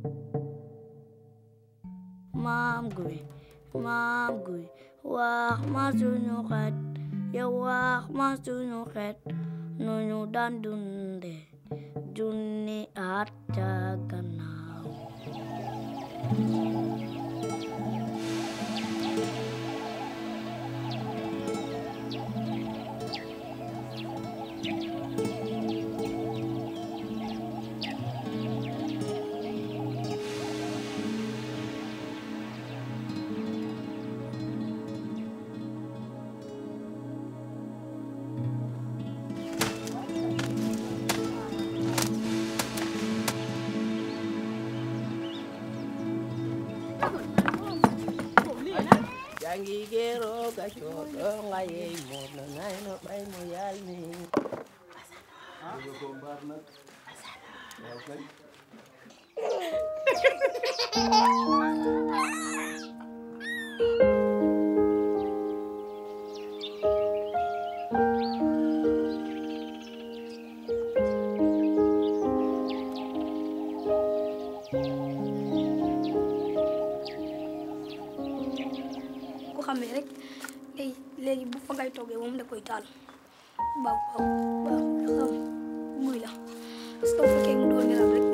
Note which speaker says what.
Speaker 1: maam guy maam guy wax ma suñu xeet yow wax ma suñu xeet nu ñu daan dunde junni at ca gannaaw
Speaker 2: jangi gero ga chodo ngaye mo na ngai no bay mo yal ni
Speaker 3: ku xamee rek ay léegi bu fa ngay toggee moom da koy taal waaw waaw waaw xam guy la parce que bu fekkee mu doon nelaw rek